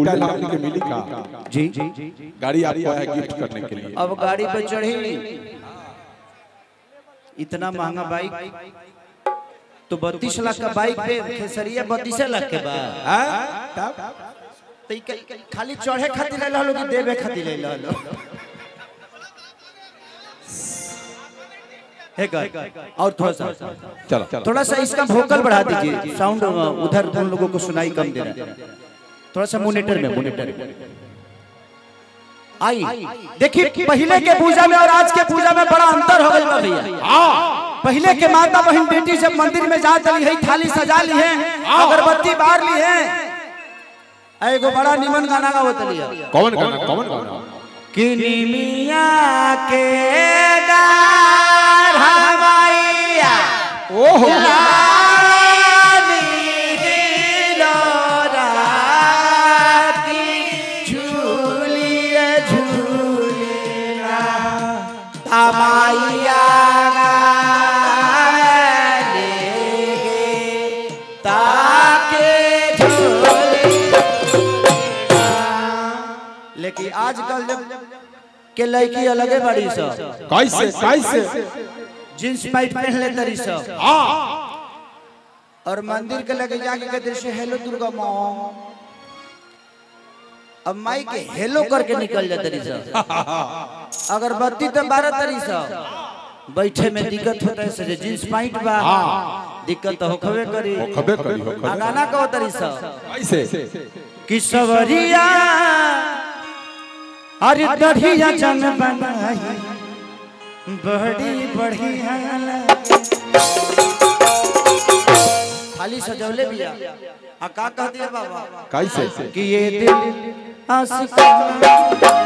उल्टा लाने के मिली का जी गाड़ी आपको है गिफ्ट करने के लिए अब गाड़ी पे चढ़ी इतना महंगा बाइक तो बत्तीस लाख का बाइक पे खेसरिया बत्तीस लाख के बा हैं? तब तो ई क- खाली चढ़े खातिर ले लो कि देवे खातिर ले लो है कर और थोड़ा सा चलो चलो थोड़ा सा इसका वोकल बढ़ा दीजिए साउंड उधर उन लोगों को सुनाई कम दे रहा है थोड़ा सा मोनिटर में मोनिटर में आई देखिए पहले के पूजा में और आज के पूजा में बड़ा अंतर हो गई बा भैया पहले के माता बहन बेटी जब मंदिर में जा चली है थाली सजा ली है अगरबत्ती बार ली है एगो बड़ा निमन गाना गावत लिया कौन गाना कौन गाना किनी मिया के डार हमाइया ओहो रानी हिलोरा की झूलिए झूलेना हमाइया लेगे ताके झूले लेकिन आजकल जब के लड़की अलगे बड़ी सब कैसे कैसे जींस पैंट पहन ले तरी सब हाँ और मंदिर के लगे जाके कहते से हेलो दुर्गा माँ अब माई के हेलो करके निकल जाते रही सब अगरबत्ती तो बारह तरी सब बैठे में दिक्कत होता है से जींस पैंट बा दिक्कत तो होखबे करी खबे करी हो आ खबे गाना कहो तरी सब कैसे कि सवरिया अरे दढ़िया जन बनाई बड़ी बढ़िया खाली सजौले बिया आ का कह दिया बाबा कैसे कि ये दिल आशिकाना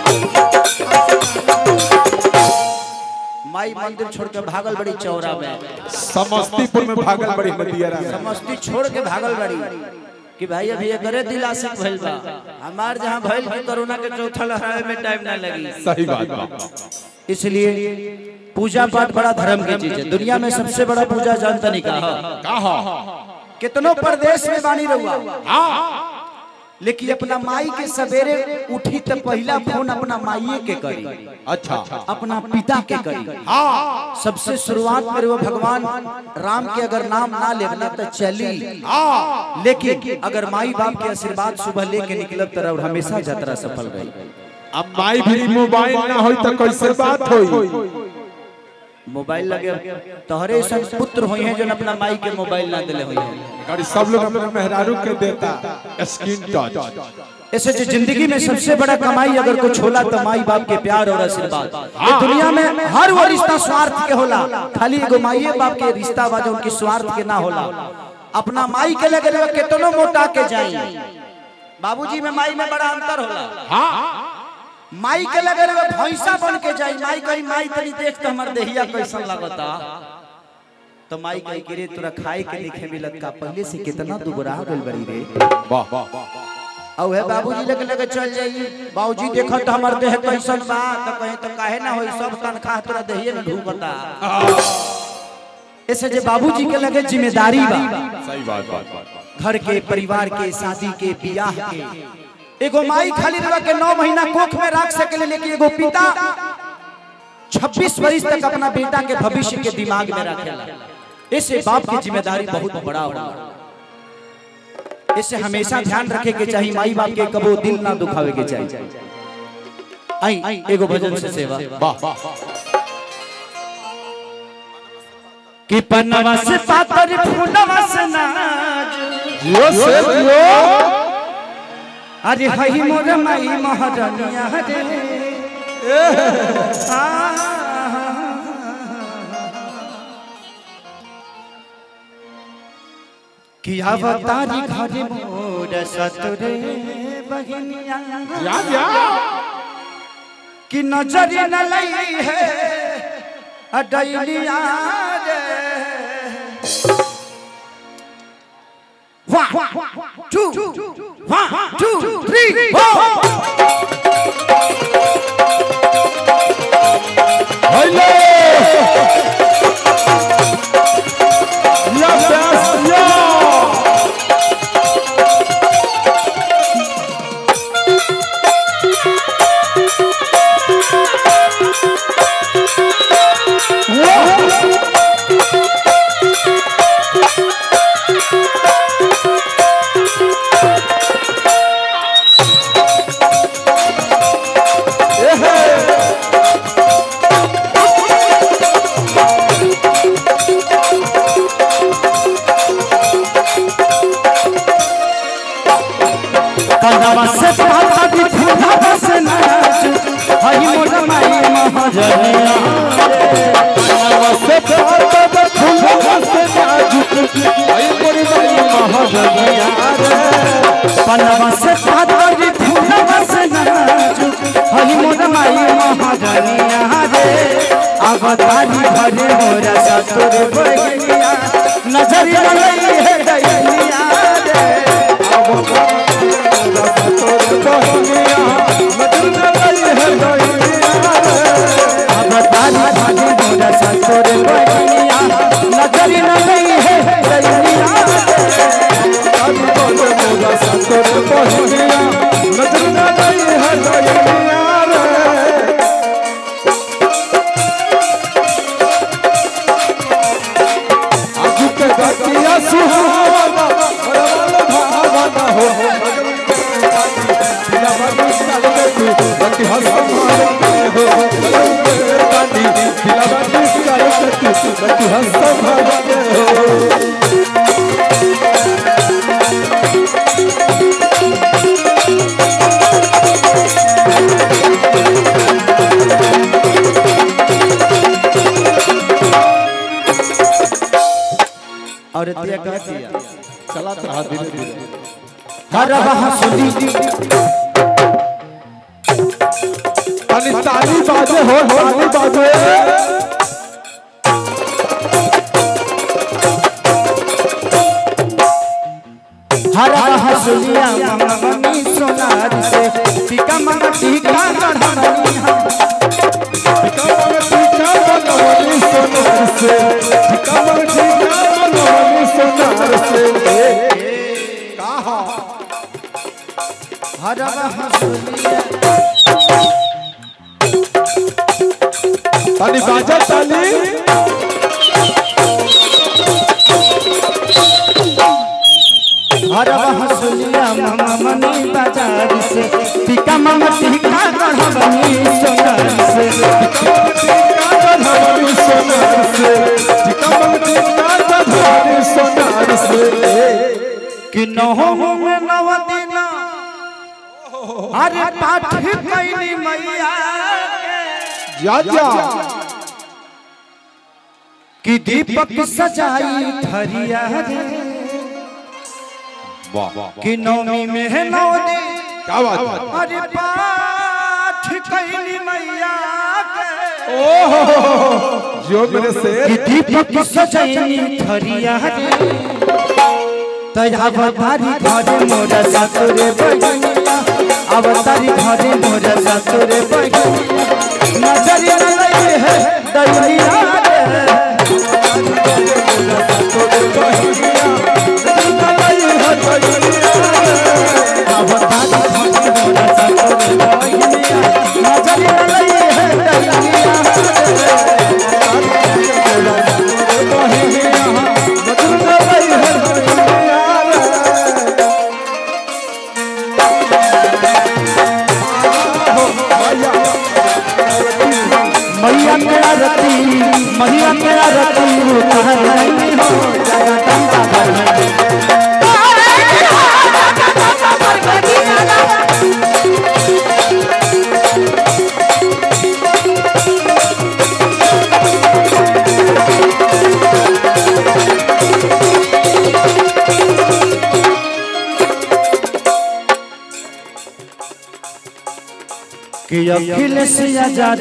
माई मंदिर छोड़ के भागल बड़ी चौरा में समस्तीपुर में भागल बड़ी नदिया समस्ती छोड़ के भागल बड़ी कि भाई अभी ये करे दिल आशिक भइल बा हमार जहां भइल कि कोरोना के चौथा लहरावे में टाइम ना लगी सही बात बा इसलिए पूजा पाठ बड़ा धर्म की चीज है दुनिया में सबसे बड़ा पूजा जानता नहीं कहा कहा कितनों प्रदेश में बानी रहुआ लेकिन अपना माई के सवेरे उठी तो पहला फोन अपना माई के करी अच्छा अपना पिता के करी सबसे शुरुआत में वो भगवान राम के अगर नाम ना लेना तो चली लेकिन अगर माई बाप के आशीर्वाद सुबह लेके निकलब तरह हमेशा यात्रा सफल गई अब माई भी मोबाइल ना होई तो कैसे बात होई मोबाइल लगे तोहरे सन पुत्र हुए हैं जो अपना माई के मोबाइल ना दिले हुए हैं गाड़ी सब लोग अपने मेहरारू के देता स्क्रीन टच ऐसे जो जिंदगी में सबसे बड़ा कमाई अगर कुछ होला तो माई बाप के प्यार और आशीर्वाद ये दुनिया में हर वो रिश्ता स्वार्थ के होला खाली एगो माई बाप के रिश्ता बा जो उनकी स्वार्थ के ना होला अपना माई के लगे रहे कितनो मोटा के जाई बाबूजी में माई में बड़ा अंतर होला माई के लगे रहे भैंसा बन के जाई माई कही माई तनी देख तो हमर देहिया कैसन लगता तो माई कही कि रे तोरा खाए के लिखे मिलत का पहले से कितना दुबरा गइल बड़ी रे वाह वाह और है बाबूजी लेके लेके चल जाइए बाबूजी देखो तो हमार देह कैसन बा तो कहे तो काहे ना होई सब तनख्वाह तोरा देहिए में ढूंढता ऐसे जे बाबूजी के लगे जिम्मेदारी बा सही बात बात बात घर के परिवार के शादी के बियाह के एगो माई खाली रह के नौ महीना कोख में रख सके लेकिन एगो पिता 26 वर्ष तक अपना बेटा के भविष्य के दिमाग में रखेला ऐसे बाप की जिम्मेदारी बहुत बड़ा होला इससे हमेशा ध्यान रखे के चाहिए माई बाप के कबो दिल ना दुखावे के चाहिए आई एगो भजन से सेवा वाह वाह कि पन्नवा से पातर फूलवा से नाज जियो से जियो अरे हई मोर माई महारानिया रे कि अवतारी घरे मोर सतरे बहनिया या या कि नजर न लई है अडैलिया रे One, two, one, two, three, four. Hello या बेस्ट या पनवा से पाता दी फूला से नाचू हई मोर माई महाजनिया से पाता द फूल से नाजुक आई मोरी बाई महाजनिया रे पनवा से पाता दी फूला से नाचू हई मोर माई महाजनिया रे अवतारी भरे मोरा सतुर बगिया नजर लई है दैनिया रे कहनिया मदन लई है दैनिया रे अवतारी भरे मोरा सतुर बगिया नजर लई है दैनिया रे आई बोले मोरा सतर कहनिया मदन लई है दैनिया रे आजू के गतिया सुहावना बड़वाला भावना हो बिना बाबू साल के तू गति हंस मारे हो गाड़ी बिना बाबू साल के तू गति हंस मारे हो और तिया कहती है चलात रहा धीरे धीरे हर हंसुली ताली ताली बाजे हो ताली बाजे हर हंसुलिया मम्मी सोनार से टीका मगा टीका गढ़नी हम कमर टीका बनवनी सोनार से कमर टीका बनवनी सोनार से कहा हर हंसुलिया ताली बाजा ताली हर हंसुलिया मम्मी बाजार से टीका मगा टीका गढ़नी सोनार से कमर टीका बनवनी सोनार से कमर टीका बनवनी सोनार से कि नहो में नव दिना अरे पाठ कैली मैया के। जा जा कि दीपक सजाई थरिया रे वाह वाह कि नवमी में है नौ दिन क्या बात है अरे पाठ कैली मैया के। जो मेरे कि शेर दीपक सजाई थरिया रे तया अवतारी घरे मोरा सतुरे बगिया अवतारी घरे मोरा सतुरे बगिया नजर न लगे है दैनिया रे अवतारी घरे मोरा सतुरे बगिया नजर न लगे है दैनिया मैया मेरा रति मैया मेरा रति उतार नहीं हो जगदम्बा भगवती कि अखिलेश आजाद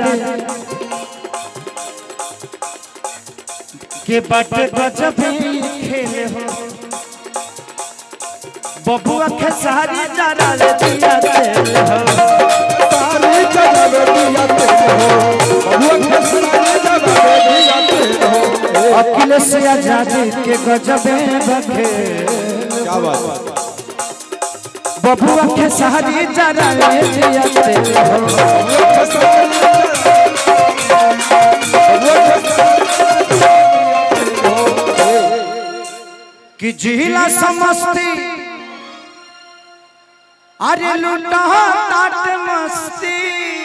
के बट गजब खेले हो बबुआ के सारी जरा ले दिया तेल हो अखिलेश आजाद के गजब बखे क्या बात बबुआ के सारी जरा ले दिया तेल हो कि जिला समस्ती अरे लूटा ताट मस्ती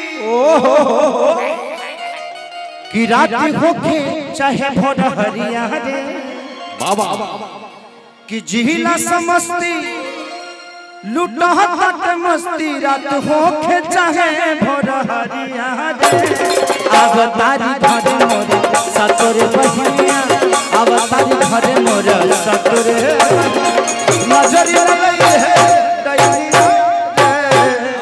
कि रात होके चाहे भोर हरिया रे बाबा कि जिला समस्ती लुटहत मस्ती रात होखे चाहे भोर हरिया रे अब तारी घरे मोरे सतोरे बहिया अब तारी घरे मोरे सतोरे नजर लगे है दैनिया रे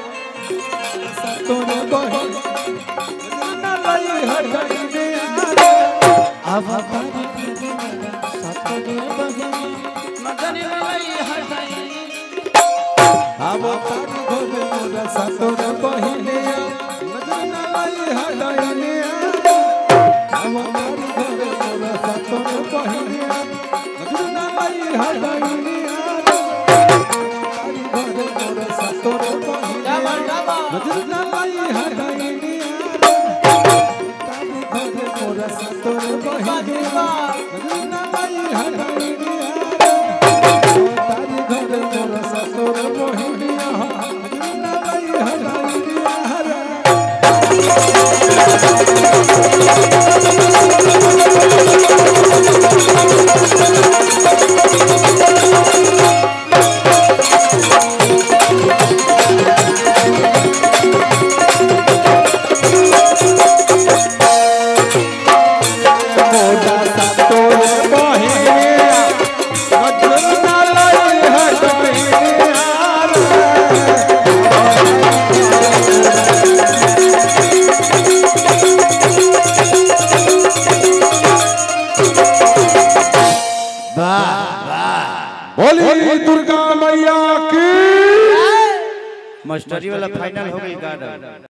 तोरे बहिन ना लई हटाइने अब तारी घरे मोरे सतोरे बहिया नजर लगे है दैनिया अब तारी घरे मोरा सतोर बहिने नजर ना लई हटाइने अब तारी घरे मोरा सतोर बहिने नजर ना लई हटाइने तारी घरे मोरा सतोर बहिने नजर ना लई हटाइने तारी घरे मोरा सतोर बहिने नजर ना लई हटाइने तारी घरे मोरा ससुर मोहिनिया ना लई हटाइनिया रे मोरा ससुर मोहिनिया नजर ना लई हटाइनिया रे बोली दुर्गा मैया की मास्टरी वाला फाइनल हो गई गार्ड